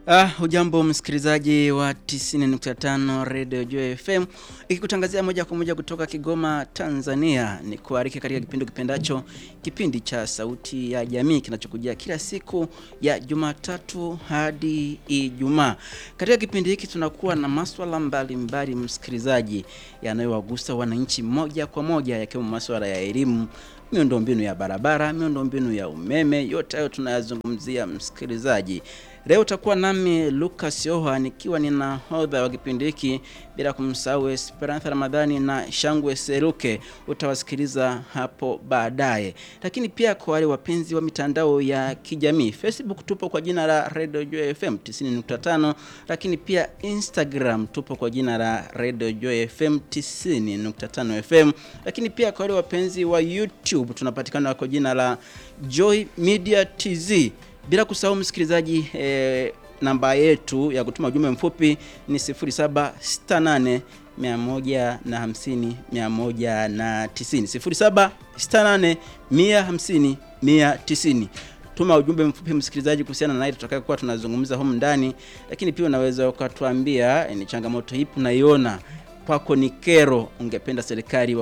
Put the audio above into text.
Ah, hujambo msikilizaji wa 90.5 Radio Joy FM ikikutangazia moja kwa moja kutoka Kigoma, Tanzania. Ni kuariki katika kipindi kipendacho, kipindi cha Sauti ya Jamii kinachokujia kila siku ya Jumatatu hadi Ijumaa. Katika kipindi hiki tunakuwa na maswala mbalimbali, msikilizaji, yanayowagusa wananchi moja kwa moja, yakiwemo maswala ya elimu miundombinu ya barabara, miundombinu ya umeme, yote hayo tunayazungumzia msikilizaji. Leo utakuwa nami Lucas Yoha nikiwa ni nahodha wa kipindi hiki, bila kumsahau Esperantha Ramadhani na Shangwe Seruke, utawasikiliza hapo baadaye. Lakini pia kwa wale wapenzi wa mitandao ya kijamii, Facebook tupo kwa jina la Radio Joy FM 90.5, lakini pia Instagram tupo kwa jina la Radio Joy FM 90.5 FM, lakini pia kwa wale wapenzi wa YouTube tunapatikana kwa jina la Joy Media TZ bila kusahau msikilizaji, eh, namba yetu ya kutuma ujumbe mfupi ni 0768 150 190 0768 150 190. Tuma ujumbe mfupi msikilizaji, kuhusiana na ile tutakayokuwa tunazungumza humu ndani, lakini pia unaweza ukatuambia eh, ni changamoto ipi unaiona kwako ni kero, ungependa serikali